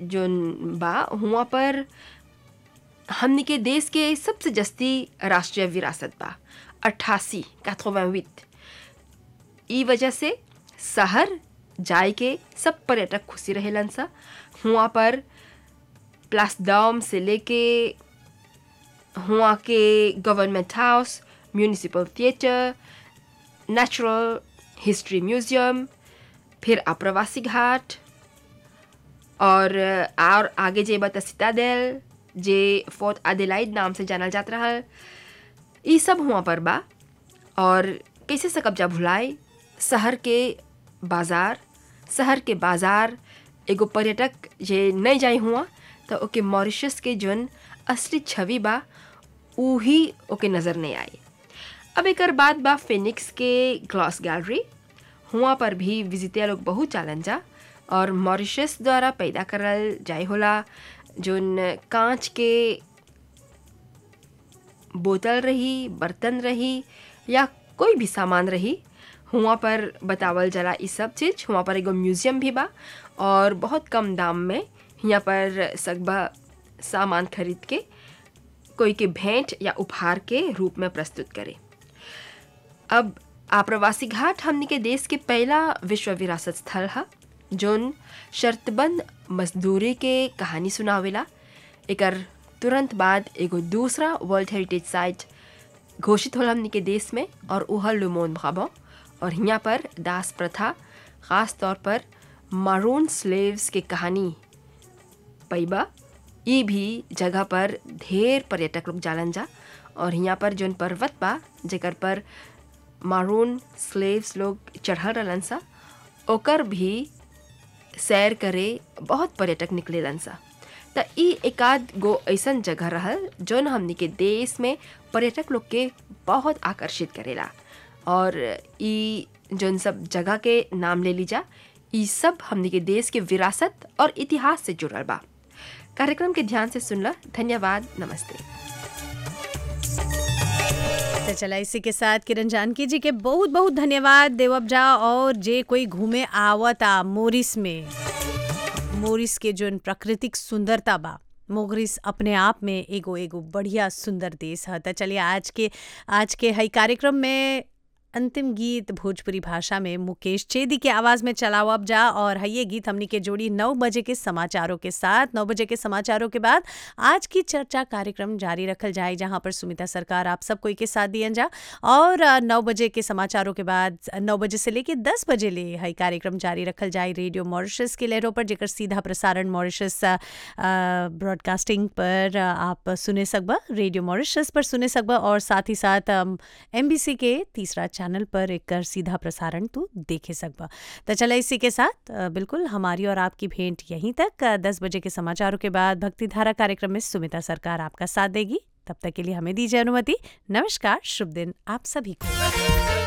जोन बा हुआ पर हमनी के देश के सबसे जस्ती राष्ट्रीय विरासत बा अट्ठासी कैथोवैवित ई वजह से शहर जाए के सब पर्यटक खुशी रहेलन सा हुआ पर प्लासडाम से लेके हुआ के government house municipal theatre natural history museum फिर आप्रवासी घाट और और आगे जे बता सिताडेल जे फोर्ट एडिलाइड नाम से जानल जात रहल ई सब हुआ पर बा और कैसे सकब जा भुलाए शहर के बाज़ार शहर के बाज़ार एगो पर्यटक जे नहीं जाए हुआ तो ओके मॉरिशस के जौन असली छवि बा ऊ ही ओके नज़र नहीं आई अब एक बाद बा फिनिक्स के ग्लास गैलरी हुआ पर भी विजिटर लोग बहुत चालन जा और मॉरिशस द्वारा पैदा करल जाए होला जोन कांच के बोतल रही बर्तन रही या कोई भी सामान रही हुआ पर बतावल जला ई सब चीज़ हुआ पर एगो म्यूज़ियम भी बा और बहुत कम दाम में यहाँ पर सकबा सामान खरीद के कोई के भेंट या उपहार के रूप में प्रस्तुत करे अब आप्रवासी घाट हमनी के देश के पहला विश्व विरासत स्थल है जोन शर्तबंद मजदूरी के कहानी सुनावेला एकर तुरंत बाद एगो दूसरा वर्ल्ड हेरिटेज साइट घोषित होला हमनी के देश में और उह लुमोन भाबो और यहाँ पर दास प्रथा ख़ास तौर पर मारून स्लेव्स के कहानी पैबा ई भी जगह पर ढेर पर्यटक लोग जालन जा और यहाँ पर जौन पर्वत बा जेकर पर मारून स्लेव्स लोग चढ़ल रहलन सा ओकर भी सैर करे बहुत पर्यटक निकलेलन सा त ई एकाध गो ऐसन जगह रहल जौन हमनी के देश में पर्यटक लोग के बहुत आकर्षित करेला और ई जौन सब जगह के नाम ले लीजा ई सब हमनी के देश के विरासत और इतिहास से जुड़ल बा कार्यक्रम के ध्यान से सुनला धन्यवाद नमस्ते तो चला इसी के साथ किरण जानकी जी के बहुत बहुत धन्यवाद देवब जा और जे कोई घूमे आवता मोरिस में मोरिस के जोन प्राकृतिक सुंदरता बा मोगरिस अपने आप में एगो एगो बढ़िया सुंदर देश है तो चलिए आज के आज के हई कार्यक्रम में अंतिम गीत भोजपुरी भाषा में मुकेश चेदी के आवाज़ में चलाओ अब जा और है ये गीत हमनी के जोड़ी नौ बजे के समाचारों के साथ नौ बजे के समाचारों के बाद आज की चर्चा कार्यक्रम जारी रखल जाए जहां पर सुमिता सरकार आप सब कोई के साथ दियन जा और नौ बजे के समाचारों के बाद नौ बजे से लेके दस बजे ले है कार्यक्रम जारी रखल जाए रेडियो मॉरिशस के लहरों पर जेकर सीधा प्रसारण मॉरिशस ब्रॉडकास्टिंग पर आप सुने सकबा रेडियो मॉरिशस पर सुने सकबा और साथ ही साथ एम के तीसरा चैनल पर एक सीधा प्रसारण तू देखे सकबा तो चला इसी के साथ बिल्कुल हमारी और आपकी भेंट यहीं तक दस बजे के समाचारों के बाद भक्ति धारा कार्यक्रम में सुमिता सरकार आपका साथ देगी तब तक के लिए हमें दीजिए अनुमति नमस्कार शुभ दिन आप सभी को